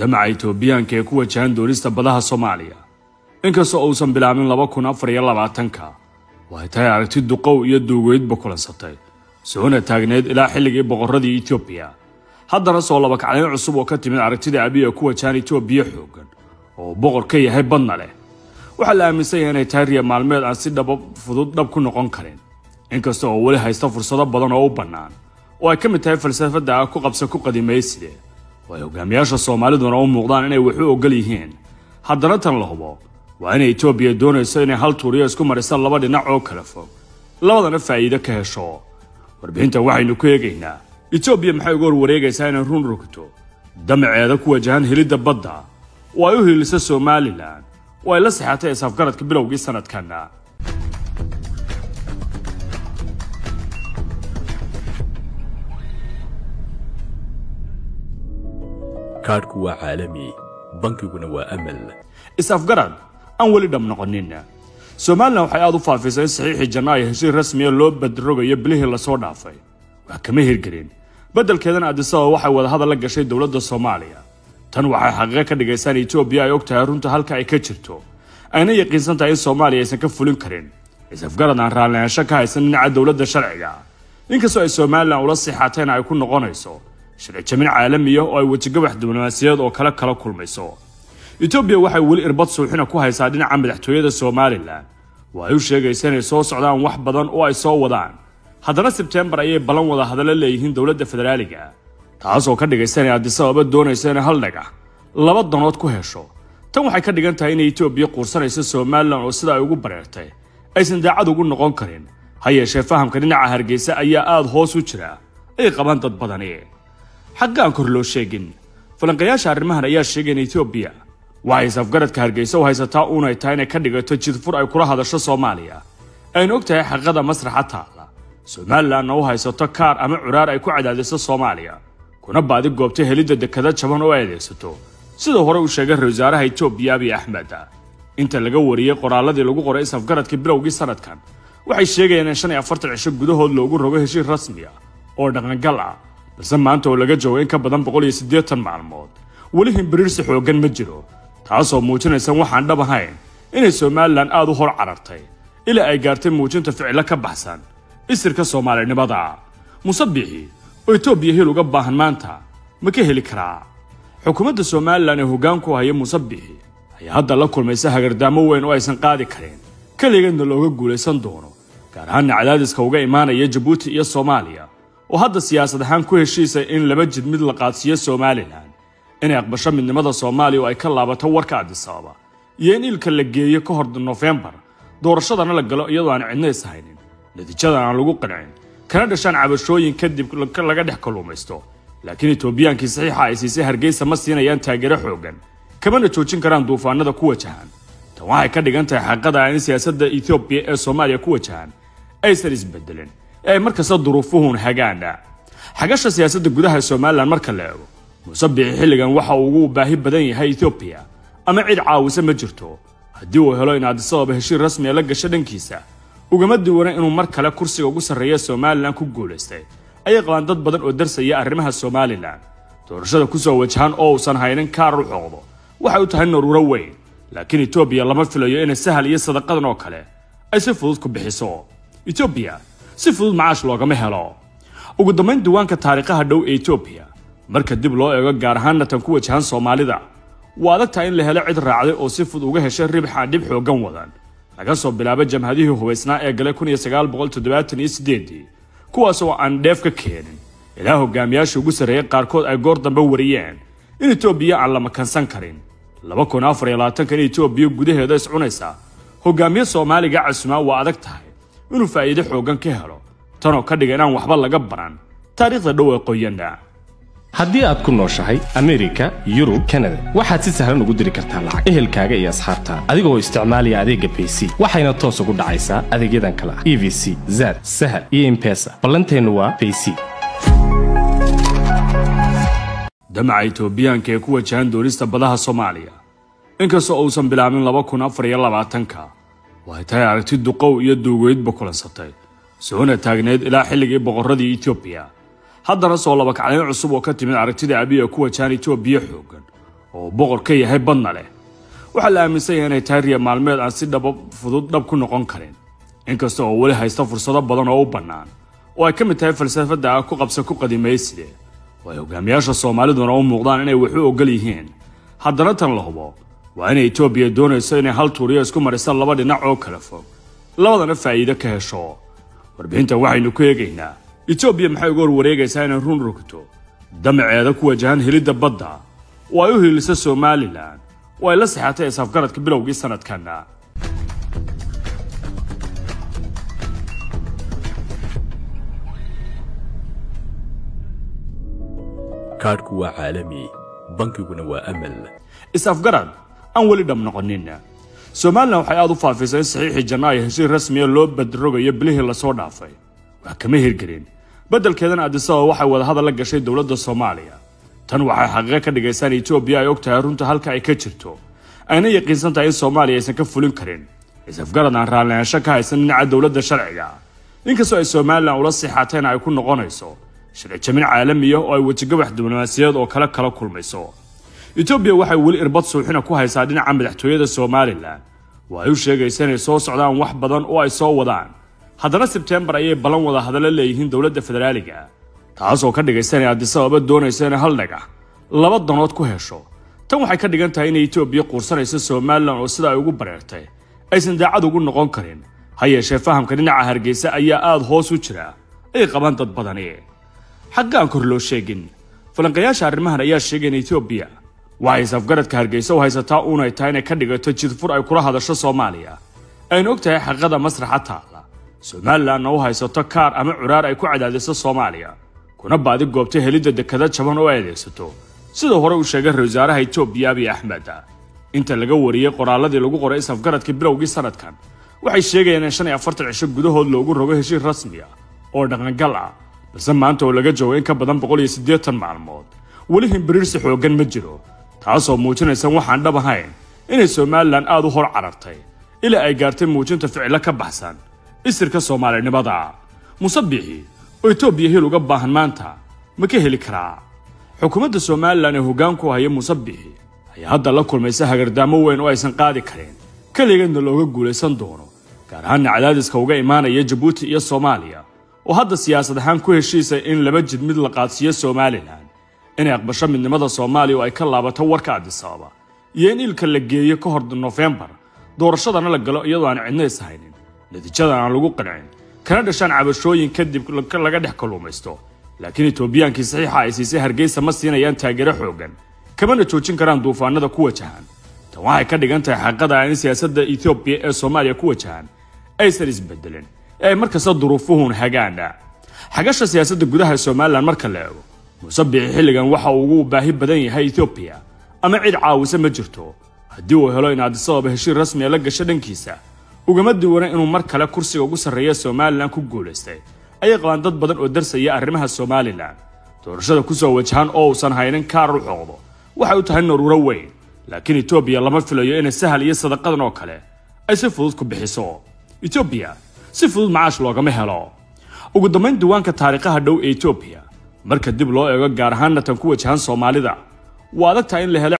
damaca itoobiyaanka ee ku wajahan doonista badaha soomaaliya inkastoo uusan bilaabin laba kun afar iyo labaatanka waxay tahay aragti duqow iyo duugeydba kulansatay soona taagneed ilaa xilligii boqorradii etoobiya haddana soo labakacdayn cusub oo ka timid aragtida abiy ee ku wajahan itoobiya xooggan oo boqor ka yahay badna leh waxaa la aaminsan yahay inay tahay riya maalmeed aan si dhaba fudud dhab ku noqon karin inkasta oo weli haysta fursado badan oo u bannaan oo ay ka mid tahay falsafadda ah ku qabsa ku qadimayside oo ay hogaamiyaasha soomaaliduna u muuqdaan inay wax u ogol yihiin haddana tan la hubo waa inay etoobiya doonayso inay hal tuuriyo isku marisa laba dhinac oo kala fog labadana faa'iide ka hesho warbixintan waxaynu ku eegaynaa etoobiya maxay uga horwareegaysaa inay run rogto damaceeda ku wajahan helidda badda oo ay u hiilisa somalilan oo ay la sixatay isafgaradka bilowgii sanadkanna kaadhku waa caalami bankiguna waa amal is-afgarad aan weli dhab noqonin somalilan waxay aada u faafisay in saxiixii janaayo heshiis rasmiya loo badrogayo bilihii lasoo dhaafay wax kama hirgelin beddelkeedana adisababa waxay wadahadal la gashay dowladda soomaaliya tan waxay xaqiiqo ka dhigaysaa in etoobiya ay og tahay runta halka ay ka jirto ayna yaqiinsan tahay in soomaaliya aysan ka fulin karin is-afgarad aan raallihaansho ka haysan dhinaca dowladda sharciga inkastoo ay somalilan ula sixatayna ay ku noqonayso sharci jamin caalamiya oo ay wejigabax diblomaasiyadeed oo kale kala kulmayso etoobiya waxay weli irbad suuxina ku haysaa dhinaca madaxtooyada somalilan oo ay u sheegaysa inay soo socdaan wax badan oo ay soo wadaan haddana sebteembar ayay ballan wada hadallo leeyihiin dowladda federaaliga taasoo ka dhigaysa inay adisababa doonayso inay hal dhagax laba danood ku hesho tan waxay ka dhigan tahay inay etoobiya quursanayso somalilan oo sida ay ugu bareertay aysan daacad ugu noqon karin ha yeeshee fahamka dhinaca hargeysa ayaa aada hoos u jira ay qabaan dad badani xagga aan kor loo sheegin falanqayaasha arrimahan ayaa sheegay in etoobiya waxay isafgaradka hargeysa u haysataa uunay tahay inay ka dhigato jidfur ay kula hadasho soomaaliya aynu og tahay xaqada masraxa taalla somalilanna u haysato kaar ama curaar ay ku cadaadiso soomaaliya kuna baadi goobta helidda dekada jaban oo ay adeegsato sida hore uu sheegay ra wasaaraha etoobiya abiy axmed inta laga wariyey qoraalladii lagu qoray isafgaradkii bilowgii sanadkan waxay sheegayaan in shan iyo afartan cisho gudahood loogu rogo heshiis rasmi ah oo dhaqangal ah balse maanta oo laga joogo in ka badan boqol iyo siddeetan maalmood weli himbiriirsi xooggan ma jiro taasoo muujinaysa waxaan dhab ahayn inay somalilan aada u hor carartay ilaa ay gaartay muujinta ficilo ka baxsan isirka soomaalinimada muse biixi oo etoobiya hil uga baahan maanta ma ka heli karaa xukuumadda somalilan ee hoggaanku haya muse biixi ayaa hadda la kulmaysa hagardaamo weyn oo aysan qaadi karin keligeedna looga guulaysan doono gaar ahaanna cadaadiska uga imaanaya jabuuti iyo soomaaliya oo hadda siyaasad ahaan ku heshiisay in laba jid mid la qaadsiiyo somalilan inay aqbasho midnimada soomaaliya oo ay ka laabato warka adisababa iyo in ilka la geeyo ka hor nofembar doorashadana la galo iyadoo aan cidna is haynin natiijadan aan lagu qancin kana dhashaan cabashooyin kadib laga dhex kalluumaysto laakiin etoobiyaankii saxiixa ay siisay hargeysa ma siinayaan taageero xooggan kamana joojin karaan duufaanada ku wajahan tan waxay ka dhigan tahay xaqada in siyaasadda etoobiya ee soomaaliya ku wajahan aysan isbedelin ee ay markasta duruufuhun hagaana xagasha siyaasadda gudaha somalilan marka la eego muuse biixi xilligan waxa uu ugu baahi badan yahay etoobiya ama cid caawisa ma jirto haddii uu helo in adisababa heshiir rasmiya la gasho dhankiisa ugama duwana inuu mar kale kursiga ugu sarreeya somalilan ku guulaystay ayay qabaan dad badan oo darsaya arrimaha somalilan doorashada kusoo wajahan oo uusan haynin kaar u xooqdo waxay u tahay naruuro weyn laakiin etoobiya lama filayo inay sahal iyo sadaqadan oo kale ay si fudud ku bixiso etoobiya si fudud macaash loogama helo ugu dambayn diiwaanka taariikhaha dhow ee etoobiya marka dib loo eego gaar ahaanna tan ku wajahan soomaalida waa adag tahay in la helo cid raacday oo si fudud uga heshay ribxaan dhib xooggan wadan laga soo bilaabo jamhadihii hubaysnaa ee galay kun iyo sagaal boqol toddobaatan iyo siddeedii kuwaas oo aan dheef ka keenin ilaa hogaamiyaasha ugu sarreeyay qaarkood ay goor dambe wariyeen in etoobiya aan la makansan karin laba kun afar iyo labaatankan etoobiya gudaheeda iscunaysa hogaamiye soomaaliga casumaa waa adag tahay inuu faa'iide xooggan ka helo tanoo ka dhiga inaan waxba laga baran taariikhda dhow ee qoyanna haddii aad ku nooshahay amerika yurub kanada waxaad si sahlan ugu diri kartaa lacag ehelkaaga iyo asxaabtaada adigoo isticmaalaya adeegga bayc waxayna toos ugu dhacaysaa adeegyadan kale ah e v c zad sahal iyo imbesa ballanteennu waa bayc damaca itoobiyaanka ee ku wajahan doonista badaha soomaaliya inkastoo uusan bilaabin laba kun afar iyo labaatanka waxay tahay aragti duqow iyo duugeydba kulansatay soona taagneed ilaa xilligii boqorradii etoobiya haddana soo labakacdayn cusub oo ka timid aragtida abiy ee ku wajahan etoobiya xooggan oo boqor ka yahay badna leh waxaa la aaminsan yahay inay tahay riya maalmeed aan si dhaba fudud dhab ku noqon karin inkasta oo weli haysta fursado badan oo u bannaan oo ay ka mid tahay falsafadda ah ku qabsa ku qadimayside oo ay hogaamiyaasha soomaaliduna u muuqdaan inay wax u ogol yihiin haddana tan la hubo waa inay etoobiya doonayso inay hal tuuriyo isku marisa laba dhinac oo kala fog labadana faa'iido ka hesho warbixintan waxaynu ku eegaynaa etoobiya maxay uga horwareegaysaa inay run rogto damaceeda ku wajahan helidda badda oo ay u hiilisa somalilan oo ay la sixatay isafgaradka bilowgii sanadkanna kaadhku waa caalami bankiguna waa amal is-afgarad aan weli dhab noqonin somalilan waxay aada u faafisay in saxiixii janaayo heshiis rasmiya loo badrogayo bilihii lasoo dhaafay wax kama hirgelin beddelkeedana adisababa waxay wadahadal la gashay dowladda soomaaliya tan waxay xaqiiqo ka dhigaysaa in etoobiya ay og tahay runta halka ay ka jirto ayna yaqiinsan tahay in soomaaliya aysan ka fulin karin is-afgarad aan raallihaansho ka haysan dhinaca dowladda sharciga inkastoo ay somalilan ula sixateen ay ku noqonayso sharci jamin caalamiya oo ay wejigabax diblomaasiyadeed oo kale kala kulmayso etoobiya waxay weli irbad suuxina ku haysaa dhinaca madaxtooyada somalilan oo ay u sheegaysa inay soo socdaan wax badan oo ay soo wadaan haddana sebtembar ayay ballan wada hadallo leeyihiin dowladda federaaliga taasoo ka dhigaysa inay adisababa doonayso inay hal dhagax laba danood ku hesho tan waxay ka dhigan tahay inay etoobiya quursanayso somalilan oo sida ay ugu bareertay aysan daacad ugu noqon karin ha yeeshee fahamka dhinaca hargeysa ayaa aada hoos u jira ay qabaan dad badani xaggaan kor loo sheegin falanqayaasha arrimahan ayaa sheegay in etoobiya waxay safgaradka hargeysa u haysataa uunay tahay inay ka dhigato jidfur ay kula hadasho soomaaliya aynu og tahay xaqada masraxa taalla somalilanna u haysato kaar ama curaar ay ku cadaadiso soomaaliya kuna baadi goobtay helidda dekada jaban oo ay adeegsato siduu hore u sheegay ra wasaaraha etoobiya abiy axmed inta laga wariyey qoraaladii lagu qoray isafgaradka bilowgii sanadkan waxay sheegayaan in shan iyo afartan cisho gudahood loogu rogo heshiis rasmi ah oo dhaqangal ah balse maanta oo laga joogo in ka badan boqol iyo siddeetan maalmood weli himbiriirsi xooggan ma jiro taasoo muujinaysa waxaan dhab ahayn inay somalilan aada u hor carartay ilaa ay gaartay muujinta ficilo ka baxsan isirka soomaalinimada musabixi oo etoobiya hil uga baahan maanta ma ka heli karaa xukuumadda somalilan ee hoggaanku haya musabixi ayaa hadda la kulmaysa hagardaamo weyn oo aysan qaadi karin keligeedna looga guulaysan doono gaar ahaanna cadaadiska uga imaanaya jabuuti iyo soomaaliya oo hadda siyaasad ahaan ku heshiisay in laba jid mid la qaadsiiyo somalilan inay aqbasho midnimada soomaaliya oo ay ka laabato warka adisababa iyo in ilka la geeyo ka hor nofembar doorashadana la galo iyadoo aan cidna is haynin natiijadan aan lagu qancin kana dhashaan cabashooyin kadib laga dhex kalluumaysto laakiin etoobiyaankii saxiixa ay siisay hargeysa ma siinayaan taageero xoogan kamana joojin karaan duufaanada ku wajahan tan waxay ka dhigan tahay xaqada in siyaasadda etoobiya ee soomaaliya ku wajahan aysan isbedelin ee ay markasta duruufuhun hagaana xagasha siyaasadda gudaha somalilan marka la eego musabixi xilligan waxa uu ugu baahi badan yahay etoobiya ama cid caawisa ma jirto haddii uu helo in adisababa heshiir rasmiya la gasho dhankiisa ugama duwana inuu mar kale kursiga ugu sarreeya somalilan ku guulaystay ayay qabaan dad badan oo darsaya arrimaha somalilan doorashada ku soo wajahan oo uusan haynin kaar u xoqdo waxay u tahay naruuro weyn laakiin etoobiya lama filayo inay sahal iyo sadaqadan oo kale ay si fudud ku bixiso etoobiya si fudud macaash loogama helo ugu dambayn diiwaanka taariikhaha dhow ee etoobiya marka dib loo eego gaar ahaanna tan ku wajahan soomaalida waa adag tahay in la helo